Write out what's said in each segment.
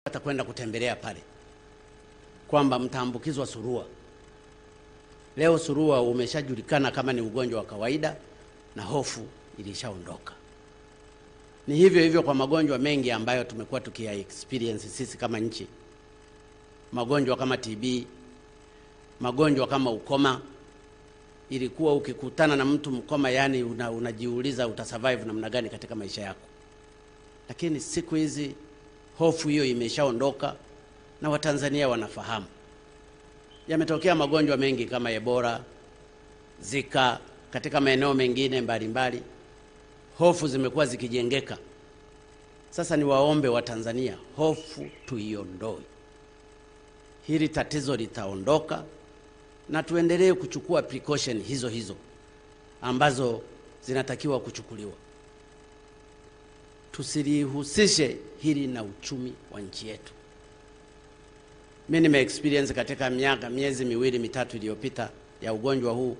atakwenda kutembelea pale kwamba mtaambukizwa surua. Leo surua umeshajulikana kama ni ugonjwa wa kawaida na hofu ilishaondoka. Ni hivyo hivyo kwa magonjwa mengi ambayo tumekuwa tukia experience sisi kama nchi, magonjwa kama TB, magonjwa kama ukoma. Ilikuwa ukikutana na mtu mkoma, yani una, unajiuliza utasurvive namna gani katika maisha yako, lakini siku hizi hofu hiyo imeshaondoka na Watanzania wanafahamu. Yametokea magonjwa mengi kama Ebola, Zika katika maeneo mengine mbalimbali, hofu zimekuwa zikijengeka. Sasa ni waombe wa Tanzania, hofu tuiondoe. Hili tatizo litaondoka na tuendelee kuchukua precaution hizo hizo ambazo zinatakiwa kuchukuliwa. Tusilihusishe hili na uchumi wa nchi yetu. Mimi nime experience katika miaka miezi miwili mitatu iliyopita ya ugonjwa huu.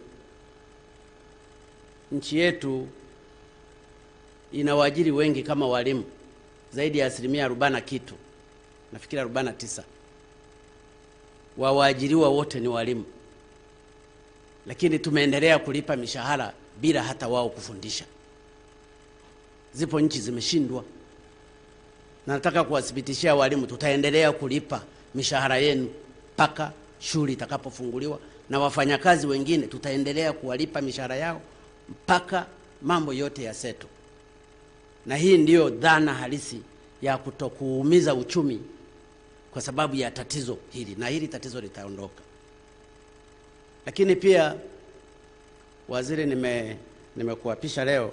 Nchi yetu ina waajiri wengi kama walimu zaidi ya asilimia arobaini na kitu, nafikiri arobaini na tisa wa waajiriwa wote ni walimu, lakini tumeendelea kulipa mishahara bila hata wao kufundisha. Zipo nchi zimeshindwa, na nataka kuwathibitishia walimu, tutaendelea kulipa mishahara yenu mpaka shule itakapofunguliwa, na wafanyakazi wengine tutaendelea kuwalipa mishahara yao mpaka mambo yote ya seto. Na hii ndiyo dhana halisi ya kutokuumiza uchumi kwa sababu ya tatizo hili, na hili tatizo litaondoka. Lakini pia waziri, nime nimekuapisha leo,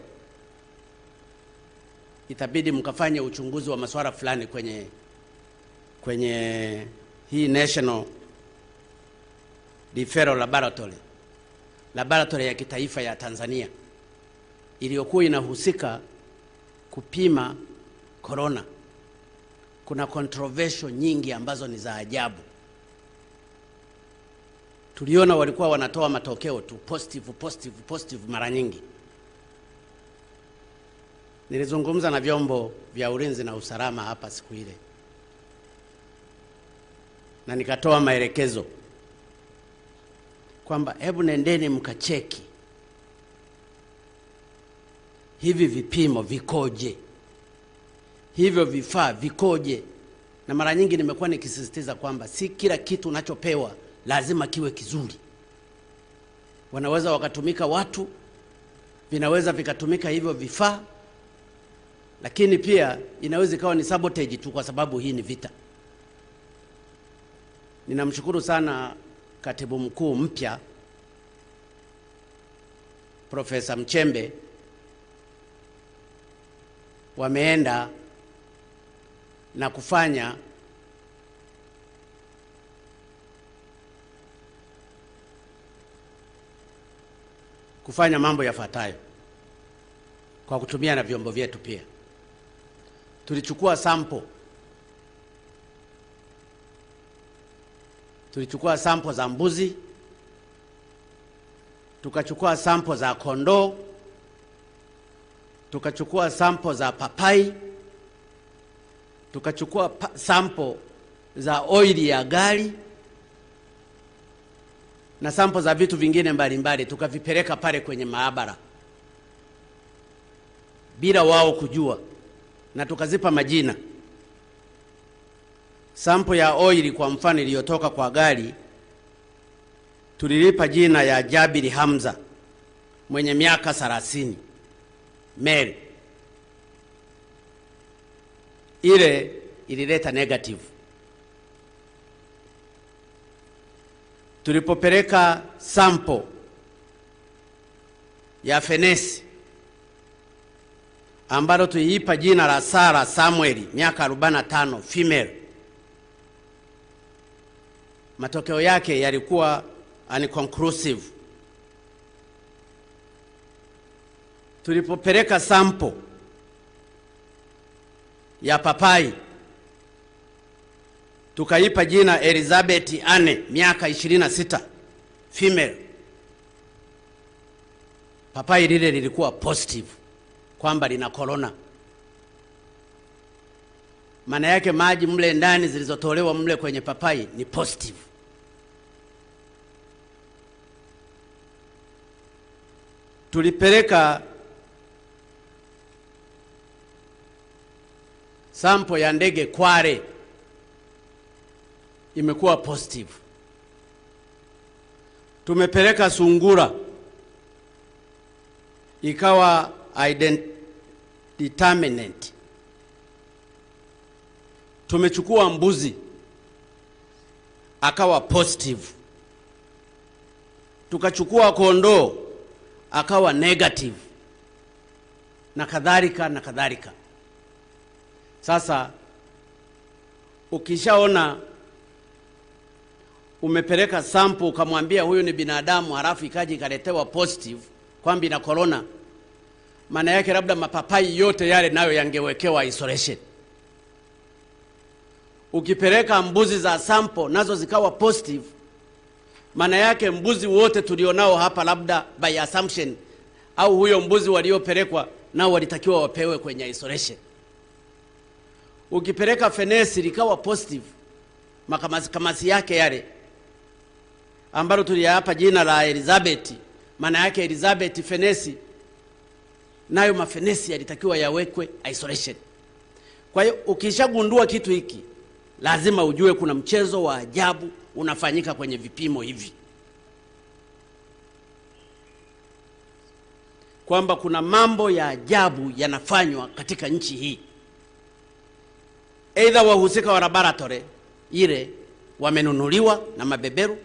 itabidi mkafanye uchunguzi wa masuala fulani kwenye kwenye hii National Referral Laboratory, laboratory ya kitaifa ya Tanzania iliyokuwa inahusika kupima corona. Kuna controversial nyingi ambazo ni za ajabu. Tuliona walikuwa wanatoa matokeo tu positive, positive, positive mara nyingi. Nilizungumza na vyombo vya ulinzi na usalama hapa siku ile na nikatoa maelekezo kwamba hebu nendeni mkacheki hivi vipimo vikoje, hivyo vifaa vikoje. Na mara nyingi nimekuwa nikisisitiza kwamba si kila kitu unachopewa lazima kiwe kizuri. Wanaweza wakatumika watu, vinaweza vikatumika hivyo vifaa, lakini pia inaweza ikawa ni sabotage tu, kwa sababu hii ni vita. Ninamshukuru sana katibu mkuu mpya Profesa Mchembe, wameenda na kufanya kufanya mambo yafuatayo kwa kutumia na vyombo vyetu. Pia tulichukua sample tulichukua sampo za mbuzi, tukachukua sampo za kondoo, tukachukua sampo za papai, tukachukua pa sampo za oili ya gari na sampo za vitu vingine mbalimbali, tukavipeleka pale kwenye maabara bila wao kujua, na tukazipa majina. Sampo ya oili kwa mfano iliyotoka kwa gari tulilipa jina ya Jabiri Hamza mwenye miaka 30 male. Ile ilileta negative. Tulipopeleka sampo ya fenesi ambalo tuliipa jina la Sara Samueli miaka 45 female matokeo yake yalikuwa unconclusive. Tulipopeleka sampo ya papai tukaipa jina Elizabeth Anne miaka 26 female, papai lile lilikuwa positive kwamba lina corona. maana yake maji mle ndani zilizotolewa mle kwenye papai ni positive. Tulipeleka sampo ya ndege Kwale, imekuwa positive. Tumepeleka sungura ikawa determinant. Tumechukua mbuzi akawa positive, tukachukua kondoo akawa negative, na kadhalika na kadhalika. Sasa ukishaona umepeleka sample ukamwambia huyu ni binadamu, halafu ikaja ikaletewa positive kwamba ina corona, maana yake labda mapapai yote yale nayo yangewekewa isolation. Ukipeleka mbuzi za sample nazo zikawa positive, maana yake mbuzi wote tulionao hapa labda by assumption, au huyo mbuzi waliopelekwa nao walitakiwa wapewe kwenye isolation. Ukipeleka fenesi likawa positive, makamasi kamasi yake yale ambalo tuliyapa jina la Elizabeth, maana yake Elizabeth fenesi, nayo mafenesi yalitakiwa yawekwe isolation. Kwa hiyo ukishagundua kitu hiki, lazima ujue kuna mchezo wa ajabu unafanyika kwenye vipimo hivi, kwamba kuna mambo ya ajabu yanafanywa katika nchi hii. Aidha wahusika wa laboratory ile wamenunuliwa na mabeberu,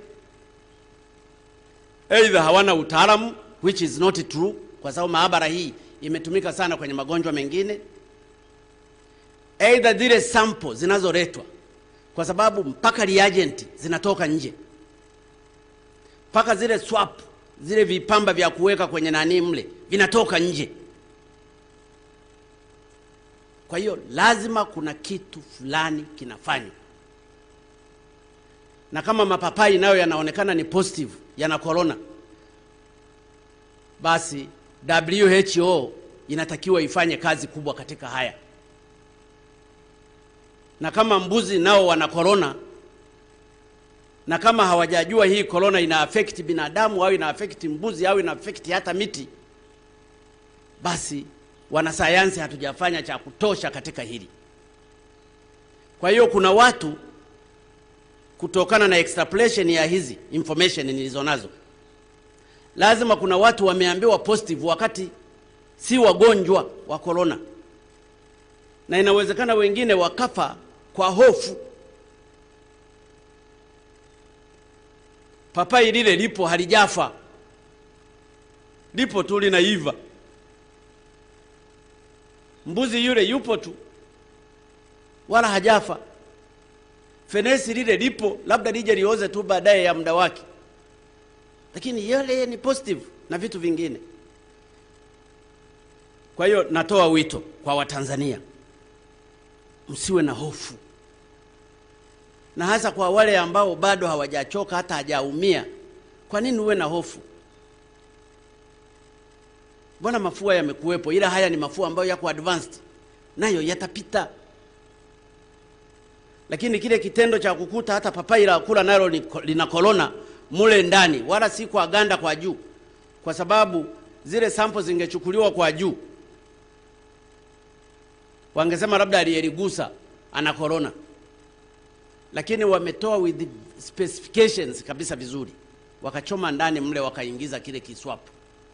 aidha hawana utaalamu, which is not true, kwa sababu maabara hii imetumika sana kwenye magonjwa mengine, aidha zile sample zinazoletwa, kwa sababu mpaka reagent zinatoka nje, mpaka zile swap, zile vipamba vya kuweka kwenye nani mle vinatoka nje. Kwa hiyo lazima kuna kitu fulani kinafanywa, na kama mapapai nayo yanaonekana ni positive yana corona, basi WHO inatakiwa ifanye kazi kubwa katika haya, na kama mbuzi nao wana corona, na kama hawajajua hii corona ina affect binadamu au ina affect mbuzi au ina affect hata miti, basi wanasayansi hatujafanya cha kutosha katika hili. Kwa hiyo kuna watu kutokana na extrapolation ya hizi information nilizo nazo, lazima kuna watu wameambiwa positive wakati si wagonjwa wa corona, na inawezekana wengine wakafa kwa hofu. Papai lile lipo halijafa, lipo tu linaiva. Mbuzi yule yupo tu wala hajafa. Fenesi lile lipo, labda lije lioze tu baadaye ya muda wake, lakini yale ni positive na vitu vingine. Kwa hiyo natoa wito kwa Watanzania, msiwe na hofu, na hasa kwa wale ambao bado hawajachoka hata hajaumia. Kwa nini uwe na hofu? Mbona mafua yamekuwepo, ila haya ni mafua ambayo yako advanced, nayo yatapita. Lakini kile kitendo cha kukuta hata papai la kula nalo lina korona mule ndani, wala si kwa ganda kwa juu, kwa sababu zile sample zingechukuliwa kwa juu, wangesema labda aliyeligusa ana korona, lakini wametoa with specifications kabisa vizuri, wakachoma ndani mle, wakaingiza kile kiswapu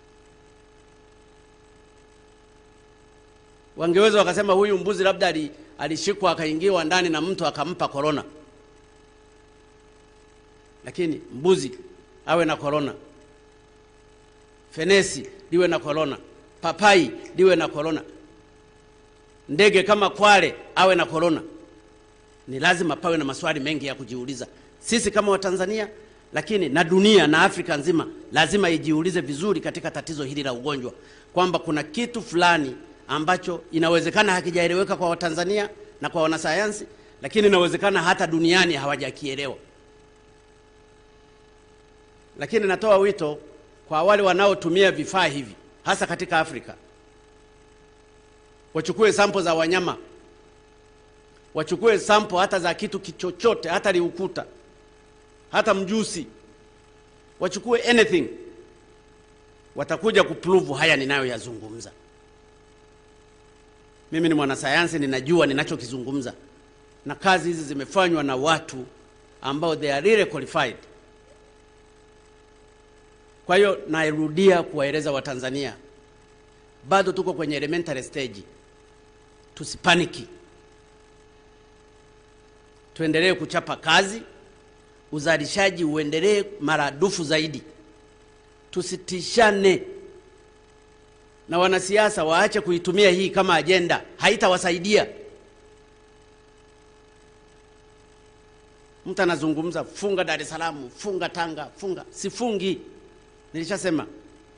wangeweza wakasema huyu mbuzi labda alishikwa akaingiwa ndani na mtu akampa korona, lakini mbuzi awe na korona, fenesi liwe na korona, papai liwe na korona, ndege kama Kwale awe na korona. Ni lazima pawe na maswali mengi ya kujiuliza sisi kama Watanzania, lakini na dunia na Afrika nzima lazima ijiulize vizuri katika tatizo hili la ugonjwa, kwamba kuna kitu fulani ambacho inawezekana hakijaeleweka kwa Watanzania na kwa wanasayansi, lakini inawezekana hata duniani hawajakielewa. Lakini natoa wito kwa wale wanaotumia vifaa hivi, hasa katika Afrika, wachukue sampo za wanyama wachukue sample hata za kitu kichochote, hata liukuta, hata mjusi, wachukue anything, watakuja kuprove haya ninayoyazungumza. Mimi ni mwanasayansi, ninajua ninachokizungumza, na kazi hizi zimefanywa na watu ambao they are really qualified. Kwa hiyo nairudia kuwaeleza Watanzania, bado tuko kwenye elementary stage, tusipaniki, tuendelee kuchapa kazi, uzalishaji uendelee maradufu zaidi, tusitishane na wanasiasa waache kuitumia hii kama ajenda, haitawasaidia. Mtu anazungumza funga Dar es Salaam, funga Tanga, funga. Sifungi, nilishasema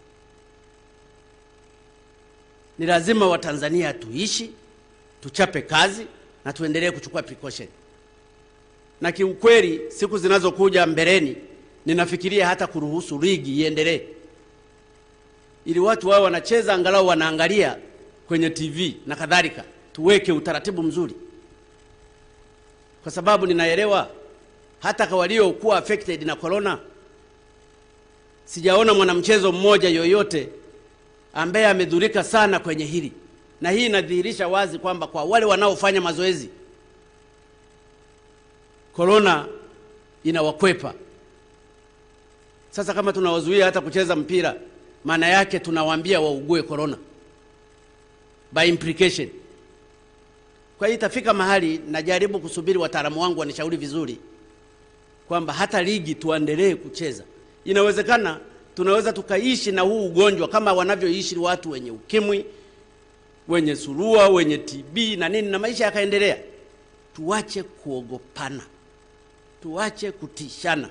ni lazima Watanzania tuishi, tuchape kazi na tuendelee kuchukua precaution. Na kiukweli, siku zinazokuja mbeleni, ninafikiria hata kuruhusu ligi iendelee ili watu wao wanacheza angalau wanaangalia kwenye TV na kadhalika, tuweke utaratibu mzuri, kwa sababu ninaelewa hata kwa waliokuwa affected na corona, sijaona mwanamchezo mmoja yoyote ambaye amedhurika sana kwenye hili, na hii inadhihirisha wazi kwamba kwa wale wanaofanya mazoezi corona inawakwepa. Sasa kama tunawazuia hata kucheza mpira maana yake tunawaambia waugue corona by implication. Kwa hiyo itafika mahali, najaribu kusubiri wataalamu wangu wanishauri vizuri kwamba hata ligi tuendelee kucheza. Inawezekana tunaweza tukaishi na huu ugonjwa kama wanavyoishi watu wenye ukimwi, wenye surua, wenye TB na nini, na maisha yakaendelea. Tuache kuogopana, tuache kutishana.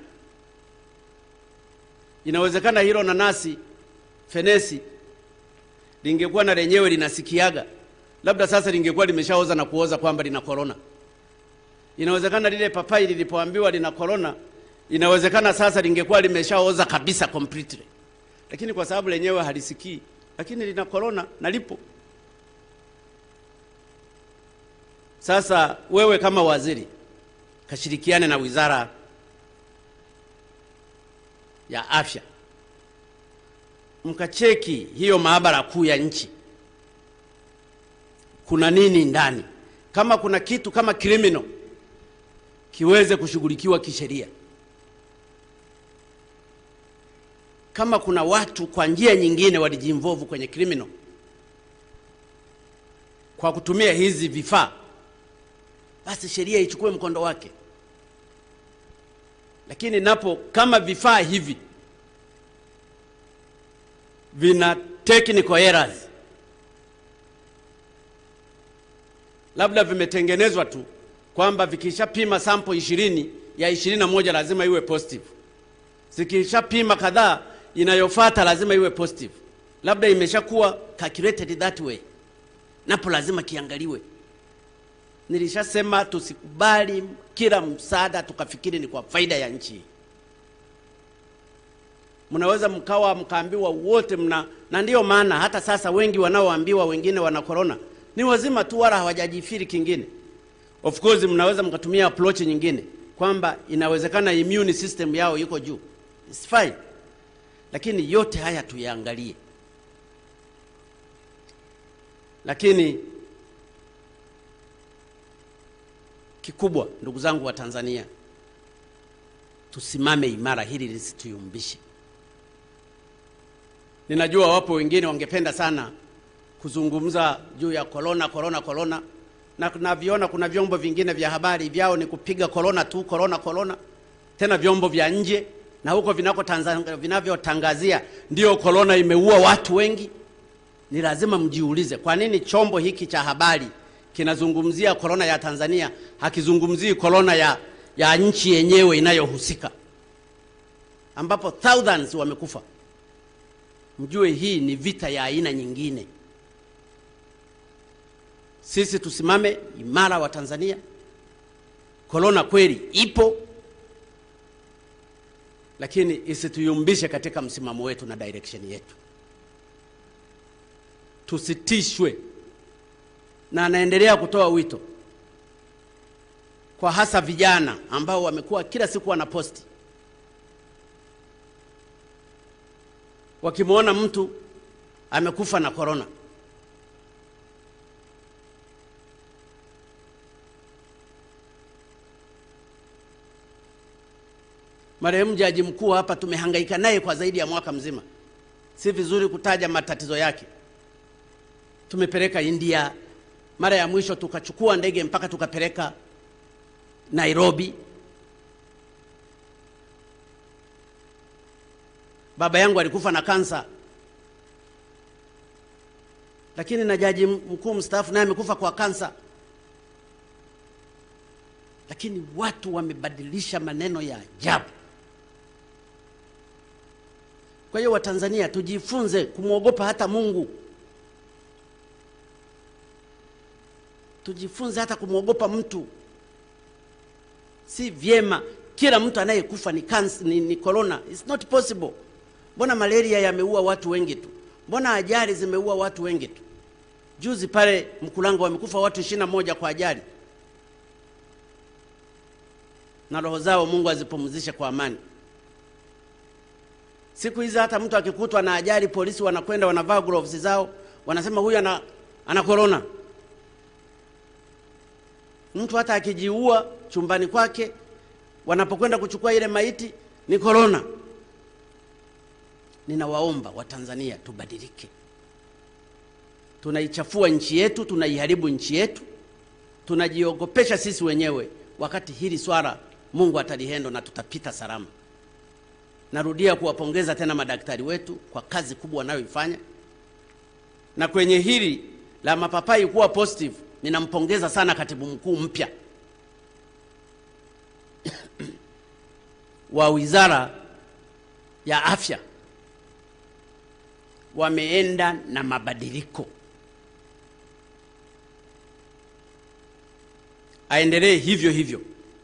Inawezekana hilo nanasi fenesi lingekuwa na lenyewe linasikiaga, labda sasa lingekuwa limeshaoza na kuoza kwamba lina korona. Inawezekana lile papai lilipoambiwa lina korona, inawezekana sasa lingekuwa limeshaoza kabisa completely, lakini kwa sababu lenyewe halisikii, lakini lina korona na lipo. Sasa wewe kama waziri kashirikiane na wizara ya afya mkacheki hiyo maabara kuu ya nchi, kuna nini ndani. Kama kuna kitu kama criminal kiweze kushughulikiwa kisheria. Kama kuna watu kwa njia nyingine walijinvolve kwenye criminal kwa kutumia hizi vifaa, basi sheria ichukue mkondo wake. Lakini napo kama vifaa hivi vina technical errors, labda vimetengenezwa tu kwamba vikishapima sample ishirini ya ishirini na moja lazima iwe positive, zikishapima kadhaa inayofuata lazima iwe positive, labda imeshakuwa calculated that way, napo lazima kiangaliwe. Nilishasema tusikubali kila msaada tukafikiri ni kwa faida ya nchi mnaweza mkawa mkaambiwa wote mna, na ndiyo maana hata sasa wengi wanaoambiwa wengine wana corona ni wazima tu, wala hawajajifiri kingine. Of course mnaweza mkatumia approach nyingine kwamba inawezekana immune system yao iko juu, it's fine, lakini yote haya tuyaangalie. Lakini kikubwa, ndugu zangu wa Tanzania, tusimame imara, hili lisituyumbishe. Ninajua wapo wengine wangependa sana kuzungumza juu ya korona korona korona, na naviona kuna vyombo vingine vya habari vyao ni kupiga korona tu, korona korona, tena vyombo vya nje na huko vinako vinavyotangazia ndio korona imeua watu wengi. Ni lazima mjiulize, kwa nini chombo hiki cha habari kinazungumzia korona ya Tanzania, hakizungumzii korona ya, ya nchi yenyewe inayohusika ambapo thousands wamekufa. Mjue hii ni vita ya aina nyingine. Sisi tusimame imara wa Tanzania. Korona kweli ipo, lakini isituyumbishe katika msimamo wetu na direction yetu. Tusitishwe, na anaendelea kutoa wito kwa hasa vijana ambao wamekuwa kila siku wanaposti wakimwona mtu amekufa na korona. Marehemu jaji mkuu hapa tumehangaika naye kwa zaidi ya mwaka mzima, si vizuri kutaja matatizo yake. Tumepeleka India, mara ya mwisho tukachukua ndege mpaka tukapeleka Nairobi. Baba yangu alikufa na kansa, lakini na jaji mkuu mstaafu naye amekufa kwa kansa. Lakini watu wamebadilisha maneno ya ajabu. Kwa hiyo Watanzania tujifunze kumwogopa hata Mungu, tujifunze hata kumwogopa mtu. Si vyema kila mtu anayekufa ni kansa, ni, ni corona. It's not possible. Mbona malaria yameua watu wengi tu? Mbona ajali zimeua watu wengi tu? Juzi pale Mkulango wamekufa watu ishirini na moja kwa ajali, na roho zao Mungu azipumzishe kwa amani. Siku hizi hata mtu akikutwa na ajali, polisi wanakwenda wanavaa gloves zao, wanasema huyu ana, ana corona. Mtu hata akijiua chumbani kwake, wanapokwenda kuchukua ile maiti ni corona. Ninawaomba Watanzania tubadilike. Tunaichafua nchi yetu, tunaiharibu nchi yetu, tunajiogopesha sisi wenyewe, wakati hili swala Mungu atalihendo na tutapita salama. Narudia kuwapongeza tena madaktari wetu kwa kazi kubwa wanayoifanya, na kwenye hili la mapapai kuwa positive, ninampongeza sana katibu mkuu mpya wa Wizara ya Afya. Wameenda na mabadiliko, aendelee hivyo hivyo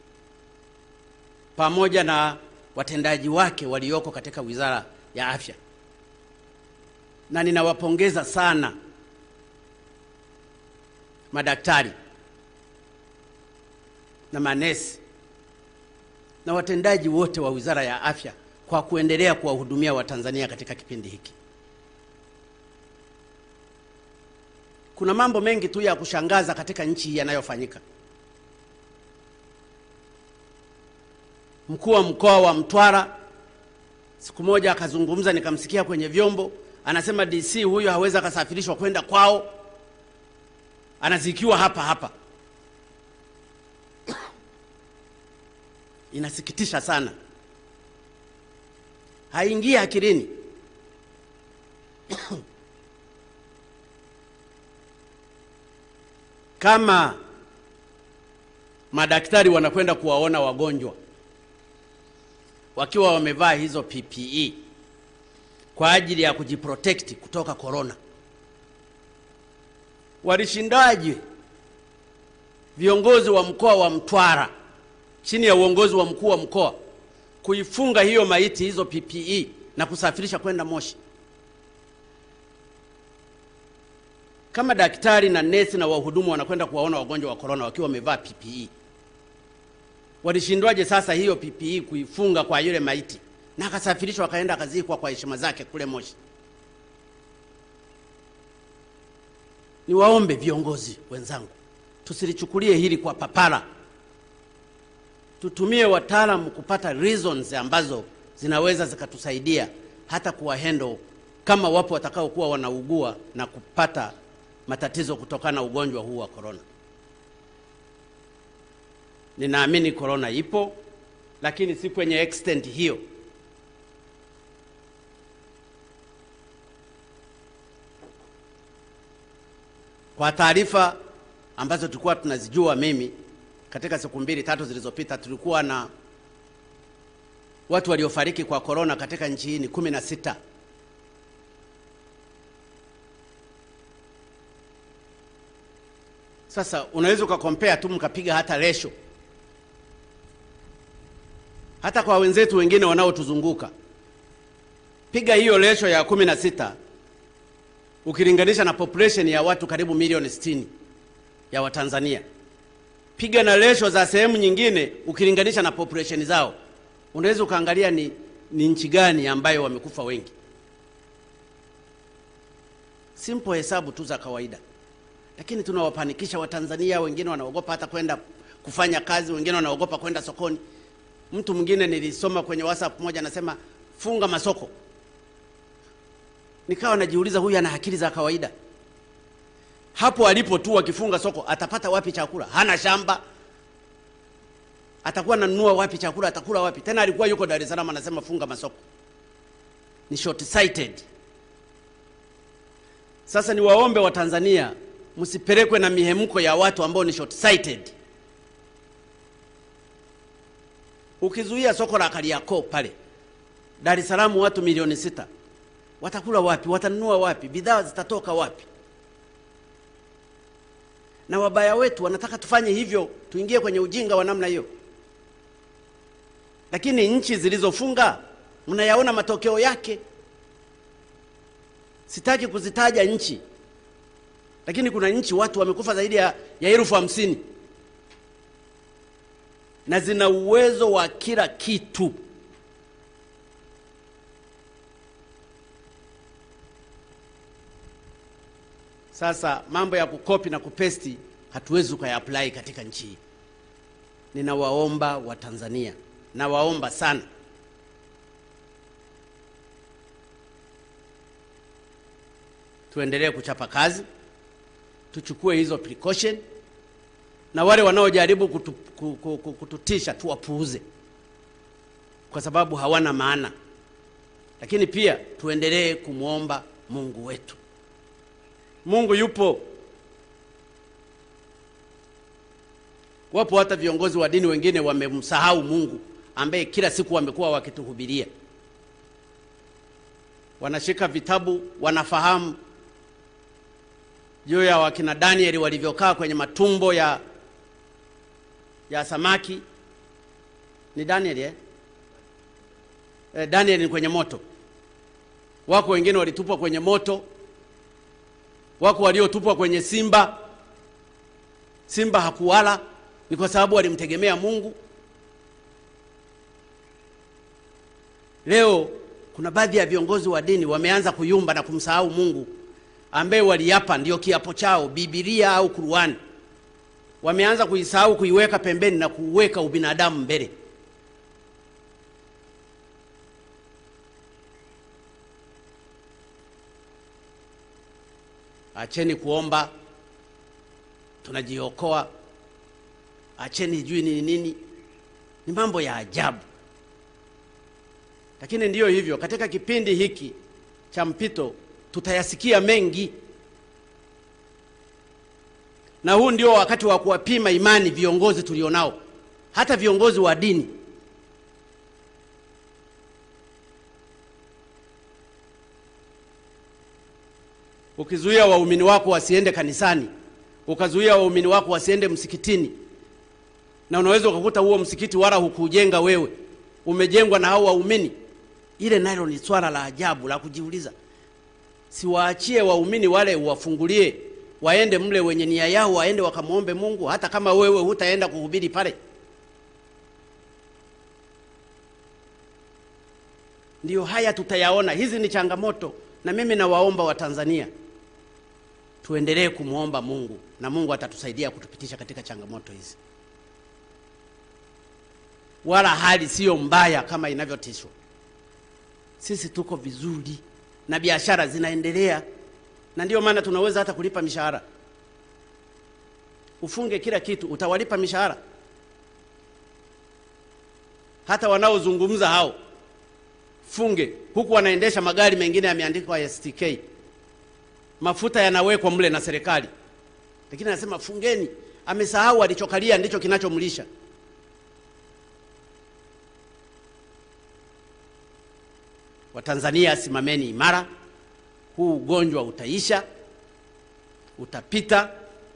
pamoja na watendaji wake walioko katika Wizara ya Afya, na ninawapongeza sana madaktari na manesi na watendaji wote wa Wizara ya Afya kwa kuendelea kuwahudumia Watanzania katika kipindi hiki. Kuna mambo mengi tu ya kushangaza katika nchi hii yanayofanyika. Mkuu wa mkoa wa Mtwara siku moja akazungumza, nikamsikia kwenye vyombo, anasema DC huyo hawezi akasafirishwa kwenda kwao, anazikiwa hapa hapa. Inasikitisha sana, haingii akilini. Kama madaktari wanakwenda kuwaona wagonjwa wakiwa wamevaa hizo PPE kwa ajili ya kujiprotect kutoka corona, walishindaje viongozi wa mkoa wa Mtwara chini ya uongozi wa mkuu wa mkoa kuifunga hiyo maiti hizo PPE na kusafirisha kwenda Moshi? Kama daktari na nesi na wahudumu wanakwenda kuwaona wagonjwa wa corona wakiwa wamevaa PPE, walishindwaje sasa hiyo PPE kuifunga kwa yule maiti na akasafirishwa akaenda akazikwa kwa heshima zake kule Moshi? Niwaombe viongozi wenzangu, tusilichukulie hili kwa papara, tutumie wataalamu kupata reasons ambazo zinaweza zikatusaidia hata kuwa handle kama wapo watakaokuwa wanaugua na kupata matatizo kutokana na ugonjwa huu wa corona. Ninaamini corona ipo, lakini si kwenye extent hiyo. Kwa taarifa ambazo tulikuwa tunazijua, mimi katika siku mbili tatu zilizopita, tulikuwa na watu waliofariki kwa corona katika nchi hii ni kumi na sita. Sasa unaweza ukakompea tu mkapiga hata resho hata kwa wenzetu wengine wanaotuzunguka, piga hiyo resho ya kumi na sita ukilinganisha na population ya watu karibu milioni sitini ya Watanzania. piga na ratio za sehemu nyingine ukilinganisha na population zao, unaweza ukaangalia ni, ni nchi gani ambayo wamekufa wengi. Simple hesabu tu za kawaida, lakini tunawapanikisha Watanzania. Wengine wanaogopa hata kwenda kufanya kazi, wengine wanaogopa kwenda sokoni. Mtu mwingine nilisoma kwenye WhatsApp moja anasema funga masoko. Nikawa najiuliza huyu ana akili za kawaida? Hapo alipo tu akifunga soko atapata wapi chakula? Hana shamba, atakuwa ananunua wapi chakula? Atakula wapi? Tena alikuwa yuko Dar es Salaam anasema funga masoko. Ni short sighted. Sasa niwaombe Watanzania msipelekwe na mihemko ya watu ambao ni short sighted. Ukizuia soko la Kariakoo pale Dar es Salaam, watu milioni sita watakula wapi? Watanunua wapi? Bidhaa zitatoka wapi? Na wabaya wetu wanataka tufanye hivyo, tuingie kwenye ujinga wa namna hiyo. Lakini nchi zilizofunga mnayaona matokeo yake. Sitaki kuzitaja nchi, lakini kuna nchi watu wamekufa zaidi ya, ya elfu hamsini na zina uwezo wa kila kitu. Sasa mambo ya kukopi na kupesti hatuwezi ukaya-apply katika nchi hii. Ninawaomba Watanzania, nawaomba sana, tuendelee kuchapa kazi, tuchukue hizo precaution, na wale wanaojaribu kutu, kutu, kututisha tuwapuuze, kwa sababu hawana maana. Lakini pia tuendelee kumwomba Mungu wetu. Mungu yupo. Wapo hata viongozi wa dini wengine wamemsahau Mungu ambaye kila siku wamekuwa wakituhubiria. Wanashika vitabu, wanafahamu juu ya wakina Danieli walivyokaa kwenye matumbo ya ya samaki. Ni Danieli eh? Eh, Danieli ni kwenye moto. Wako wengine walitupwa kwenye moto wako waliotupwa kwenye simba. Simba hakuwala, ni kwa sababu walimtegemea Mungu. Leo kuna baadhi ya viongozi wa dini wameanza kuyumba na kumsahau Mungu ambaye waliapa ndio kiapo chao, Biblia au Qur'ani. Wameanza kuisahau, kuiweka pembeni na kuweka ubinadamu mbele. Acheni kuomba tunajiokoa, acheni jui ni nini. Ni mambo ya ajabu, lakini ndiyo hivyo. Katika kipindi hiki cha mpito tutayasikia mengi, na huu ndio wakati wa kuwapima imani viongozi tulionao, hata viongozi wa dini. Ukizuia waumini wako wasiende kanisani, ukazuia waumini wako wasiende msikitini, na unaweza ukakuta huo msikiti wala hukujenga wewe, umejengwa na hao waumini. Ile nalo ni swala la ajabu la kujiuliza. Siwaachie waumini wale, uwafungulie waende mle, wenye nia yao waende wakamwombe Mungu, hata kama wewe hutaenda kuhubiri pale. Ndiyo haya tutayaona. Hizi ni changamoto, na mimi nawaomba Watanzania tuendelee kumwomba Mungu na Mungu atatusaidia kutupitisha katika changamoto hizi. Wala hali siyo mbaya kama inavyotishwa. Sisi tuko vizuri na biashara zinaendelea, na ndiyo maana tunaweza hata kulipa mishahara. Ufunge kila kitu, utawalipa mishahara? Hata wanaozungumza hao funge, huku wanaendesha magari mengine yameandikwa STK mafuta yanawekwa mle na serikali, lakini anasema fungeni. Amesahau alichokalia ndicho kinachomlisha. Watanzania, simameni imara. Huu ugonjwa utaisha, utapita.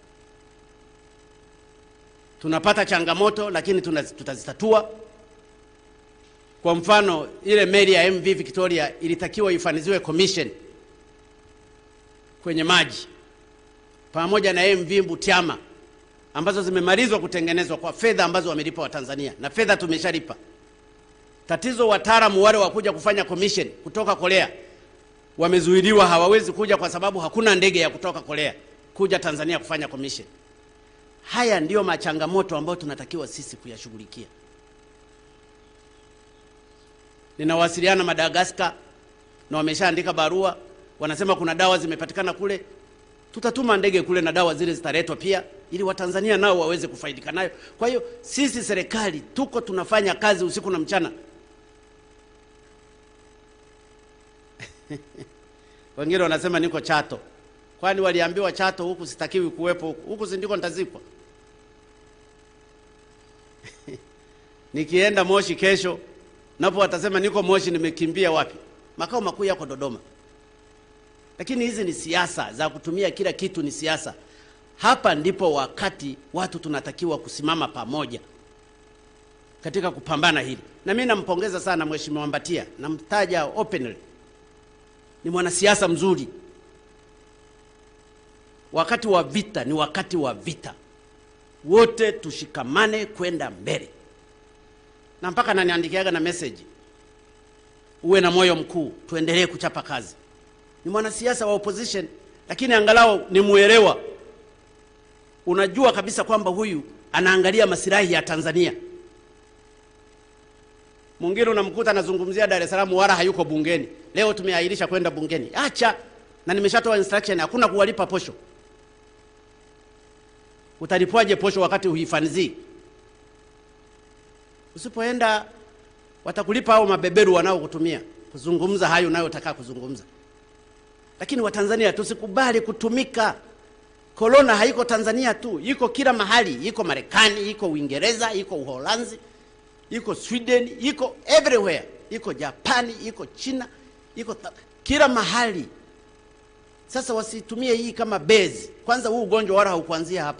Tunapata changamoto, lakini tutazitatua. Kwa mfano, ile meli ya MV Victoria ilitakiwa ifaniziwe commission kwenye maji pamoja na MV Butiama ambazo zimemalizwa kutengenezwa kwa fedha ambazo wamelipa Watanzania na fedha tumeshalipa. Tatizo wataalamu wale wa kuja kufanya commission kutoka Korea wamezuiliwa, hawawezi kuja kwa sababu hakuna ndege ya kutoka Korea kuja Tanzania kufanya commission. Haya ndiyo machangamoto ambayo tunatakiwa sisi kuyashughulikia. Ninawasiliana Madagaskar na wameshaandika barua, wanasema kuna dawa zimepatikana kule, tutatuma ndege kule na dawa zile zitaletwa pia, ili Watanzania nao waweze kufaidika nayo. Kwa hiyo sisi serikali tuko tunafanya kazi usiku na mchana. Wengine wanasema niko Chato, kwani waliambiwa Chato huku sitakiwi kuwepo, huku huku si ndiko nitazikwa? Nikienda Moshi kesho, napo watasema niko Moshi, nimekimbia wapi? Makao makuu yako Dodoma. Lakini hizi ni siasa za kutumia kila kitu, ni siasa. Hapa ndipo wakati watu tunatakiwa kusimama pamoja katika kupambana hili, na mimi nampongeza sana Mheshimiwa Mbatia, namtaja openly, ni mwanasiasa mzuri. Wakati wa vita ni wakati wa vita, wote tushikamane kwenda mbele, na mpaka naniandikiaga na message, uwe na moyo mkuu, tuendelee kuchapa kazi. Ni mwanasiasa wa opposition, lakini angalau ni muelewa. Unajua kabisa kwamba huyu anaangalia masilahi ya Tanzania. Mwingine unamkuta anazungumzia Dar es Salaam, wala hayuko bungeni. Leo tumeahirisha kwenda bungeni, acha na nimeshatoa instruction, hakuna kuwalipa posho. Utalipwaje posho wakati huifanzii? Usipoenda watakulipa hao mabeberu wanaokutumia kuzungumza hayo unayotaka kuzungumza. Lakini Watanzania tusikubali kutumika. Korona haiko Tanzania tu, iko kila mahali, iko Marekani, iko Uingereza, iko Uholanzi, iko Sweden, iko everywhere, iko Japani, iko China, iko ta- kila mahali. Sasa wasitumie hii kama base. Kwanza huu ugonjwa wala haukuanzia hapa.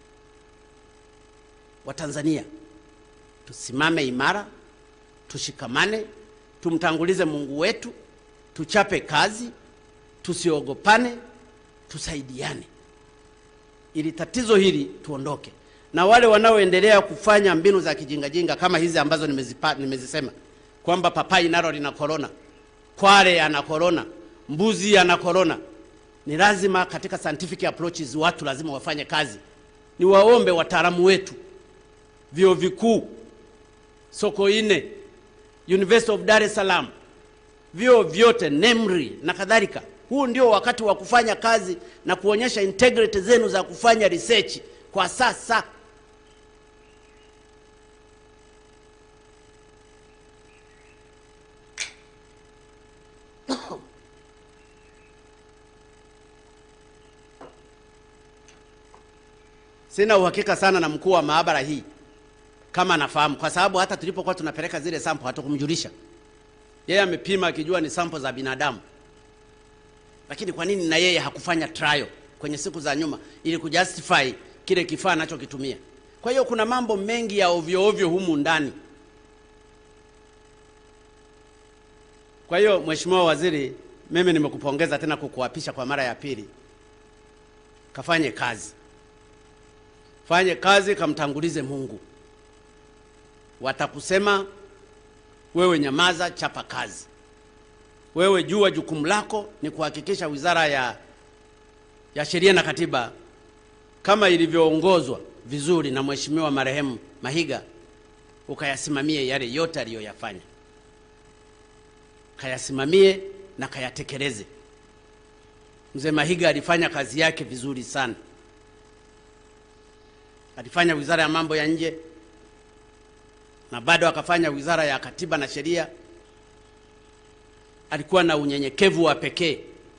Watanzania tusimame imara, tushikamane, tumtangulize Mungu wetu, tuchape kazi, tusiogopane, tusaidiane ili tatizo hili tuondoke, na wale wanaoendelea kufanya mbinu za kijingajinga kama hizi ambazo nimezipa, nimezisema kwamba papai nalo lina korona, kware ana korona, mbuzi ana korona. Ni lazima katika scientific approaches watu lazima wafanye kazi. Ni waombe wataalamu wetu, vyuo vikuu, Sokoine, University of Dar es Salaam, vyuo vyote, NEMRI na kadhalika. Huu ndio wakati wa kufanya kazi na kuonyesha integrity zenu za kufanya research kwa sasa. Sina uhakika sana na mkuu wa maabara hii kama anafahamu, kwa sababu hata tulipokuwa tunapeleka zile sample hatukumjulisha. Yeye amepima akijua ni sample za binadamu lakini kwa nini na yeye hakufanya trial kwenye siku za nyuma ili kujustify kile kifaa anachokitumia? Kwa hiyo kuna mambo mengi ya ovyo ovyo humu ndani. Kwa hiyo Mheshimiwa Waziri, mimi nimekupongeza tena kukuapisha kwa mara ya pili. Kafanye kazi, fanye kazi, kamtangulize Mungu. Watakusema wewe, nyamaza, chapa kazi. Wewe jua jukumu lako ni kuhakikisha Wizara ya, ya Sheria na Katiba kama ilivyoongozwa vizuri na Mheshimiwa marehemu Mahiga, ukayasimamie yale yote aliyoyafanya, kayasimamie na kayatekeleze. Mzee Mahiga alifanya kazi yake vizuri sana, alifanya Wizara ya Mambo ya Nje na bado akafanya Wizara ya Katiba na Sheria alikuwa na unyenyekevu wa pekee,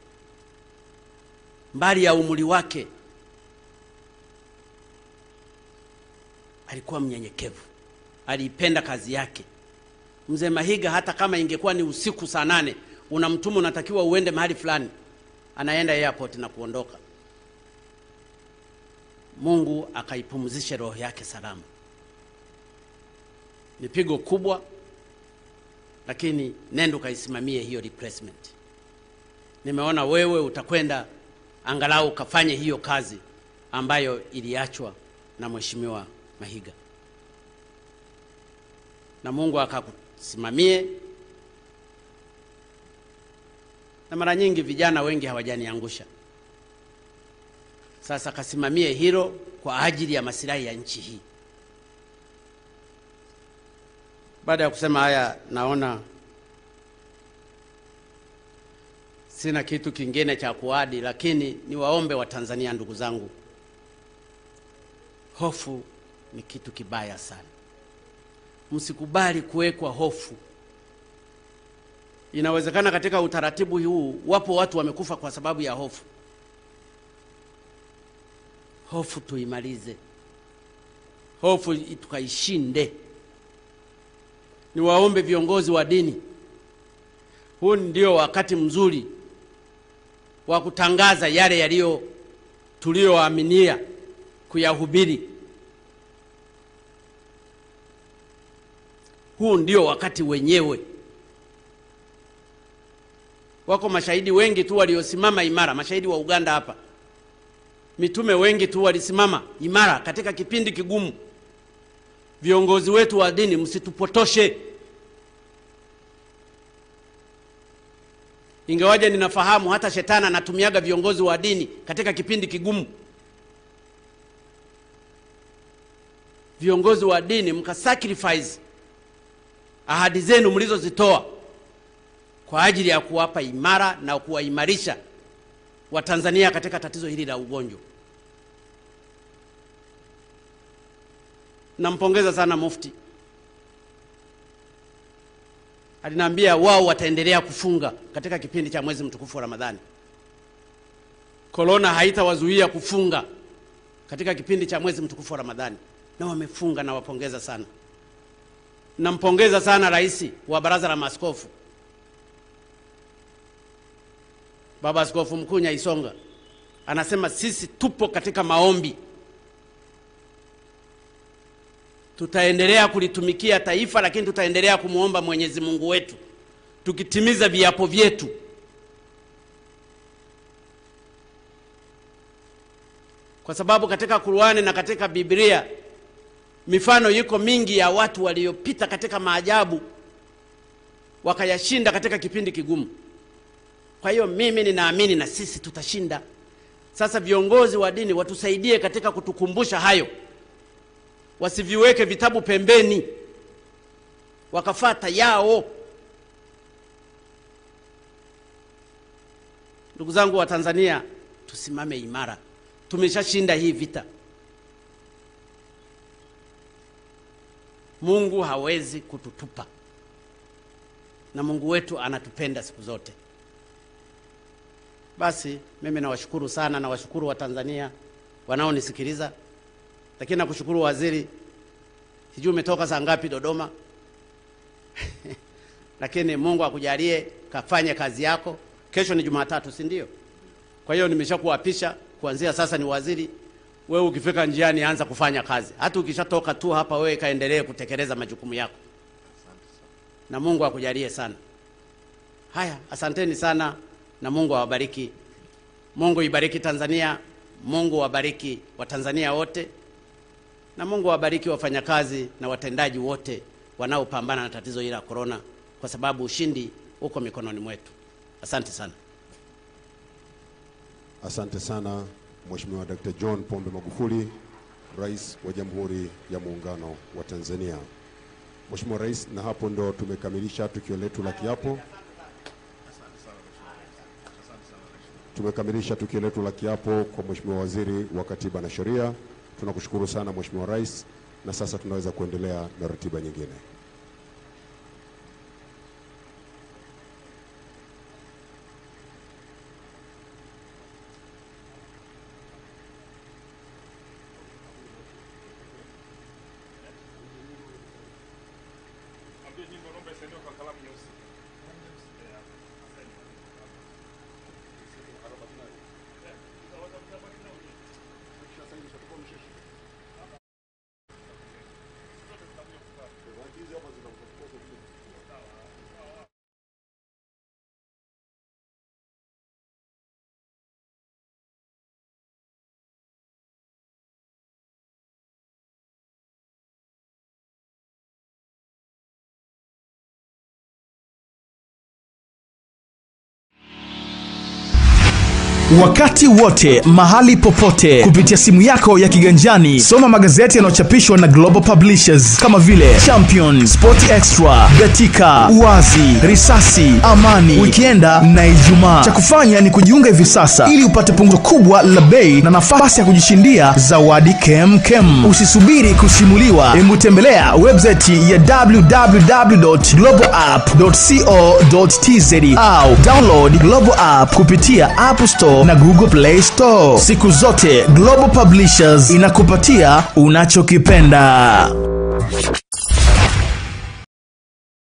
mbali ya umri wake, alikuwa mnyenyekevu, aliipenda kazi yake. Mzee Mahiga, hata kama ingekuwa ni usiku saa nane, unamtuma unatakiwa uende mahali fulani, anaenda airport na kuondoka. Mungu akaipumzishe roho yake salama. Ni pigo kubwa lakini nenda ukaisimamie hiyo replacement. Nimeona wewe utakwenda angalau ukafanye hiyo kazi ambayo iliachwa na Mheshimiwa Mahiga, na Mungu akakusimamie. Na mara nyingi vijana wengi hawajaniangusha. Sasa kasimamie hilo kwa ajili ya masilahi ya nchi hii. Baada ya kusema haya, naona sina kitu kingine cha kuadi, lakini niwaombe Watanzania, ndugu zangu, hofu ni kitu kibaya sana. Msikubali kuwekwa hofu. Inawezekana katika utaratibu huu wapo watu wamekufa kwa sababu ya hofu. Hofu tuimalize, hofu tukaishinde. Niwaombe viongozi wa dini, huu ndio wakati mzuri wa kutangaza yale yaliyo tuliyoaminia kuyahubiri. Huu ndio wakati wenyewe. Wako mashahidi wengi tu waliosimama imara, mashahidi wa Uganda hapa, mitume wengi tu walisimama imara katika kipindi kigumu. Viongozi wetu wa dini, msitupotoshe. Ingawaje ninafahamu hata shetani anatumiaga viongozi wa dini katika kipindi kigumu. Viongozi wa dini mkasacrifice ahadi zenu mlizozitoa kwa ajili ya kuwapa imara na kuwaimarisha Watanzania katika tatizo hili la ugonjwa. Nampongeza sana Mufti, aliniambia wao wataendelea kufunga katika kipindi cha mwezi mtukufu wa Ramadhani. Korona haitawazuia kufunga katika kipindi cha mwezi mtukufu wa Ramadhani, na wamefunga. Nawapongeza sana. Nampongeza sana rais wa baraza la maaskofu Baba Askofu Mkuu Nyaisonga anasema sisi tupo katika maombi, tutaendelea kulitumikia taifa, lakini tutaendelea kumwomba Mwenyezi Mungu wetu tukitimiza viapo vyetu. Kwa sababu katika Qur'ani na katika Biblia mifano iko mingi ya watu waliopita katika maajabu wakayashinda katika kipindi kigumu. Kwa hiyo mimi ninaamini na sisi tutashinda. Sasa viongozi wa dini watusaidie katika kutukumbusha hayo, wasiviweke vitabu pembeni wakafata yao. Ndugu zangu wa Tanzania, tusimame imara, tumeshashinda hii vita. Mungu hawezi kututupa, na Mungu wetu anatupenda siku zote. Basi mimi nawashukuru sana, nawashukuru Watanzania wanaonisikiliza, lakini nakushukuru waziri, sijui umetoka saa ngapi Dodoma lakini Mungu akujalie kafanye kazi yako. Kesho ni Jumatatu, si ndio? Kwa hiyo nimeshakuapisha kuanzia sasa ni waziri. Wewe ukifika njiani, anza kufanya kazi. Hata ukishatoka tu hapa, wewe kaendelee kutekeleza majukumu yako, na Mungu akujalie sana. Haya, asanteni sana na Mungu awabariki. Mungu ibariki Tanzania, Mungu wabariki Watanzania wote, na Mungu awabariki wafanyakazi na watendaji wote wanaopambana na tatizo hili la korona, kwa sababu ushindi uko mikononi mwetu. Asante sana. Asante sana Mheshimiwa Dr. John Pombe Magufuli, Rais wa Jamhuri ya Muungano wa Tanzania. Mheshimiwa Rais, na hapo ndo tumekamilisha tukio letu la kiapo. Tumekamilisha tukio letu la kiapo kwa Mheshimiwa Waziri wa Katiba na Sheria. Tunakushukuru sana Mheshimiwa Rais, na sasa tunaweza kuendelea na ratiba nyingine. wakati wote mahali popote kupitia simu yako ya kiganjani soma magazeti yanayochapishwa na global publishers kama vile champion sport extra betika uwazi risasi amani wikienda na ijumaa cha kufanya ni kujiunga hivi sasa ili upate punguzo kubwa la bei na nafasi ya kujishindia zawadi kemkem usisubiri kusimuliwa hebu tembelea website ya www.globalapp.co.tz au download global app kupitia app store na google play store siku zote global publishers inakupatia unachokipenda